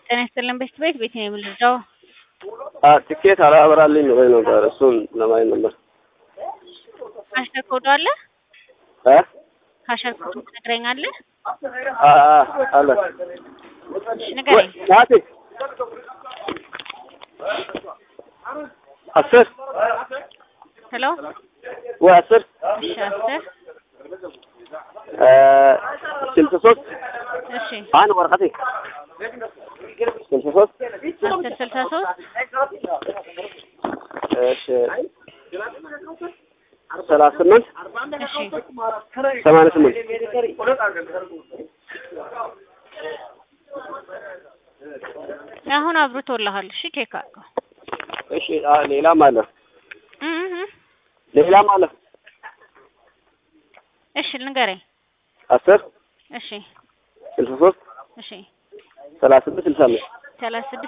ጤና ይስጥልን ቤት ቤት ቤት ነው የምልደው ትኬት አላበራልኝ ወይ ነበር እሱን ለማየት ነበር። ካሸር ኮዱ አለ እ ካሸር ኮዱ ትነግረኛለህ? አ አ አለ እሺ ንገረኝ። ናቲ አስር ሄሎ ወይ አስር እሺ አስር ስልሳ ሶስት እሺ አንድ ወረቀቴ ስልሳ ሶስት አስር ስልሳ ሶስት እሺ ሰላሳ ስምንት እሺ ሰማንያ ስምንት አሁን አብርቶልሃል። እሺ ቼክ አድርገው። እሺ አ ሌላም አለ እ እ ሌላም አለ እሺ ንገረኝ። አስር እሺ ስልሳ ሶስት እሺ ሰላሳ ስምንት ስልሳ አምስት ሰላሳ ስድስት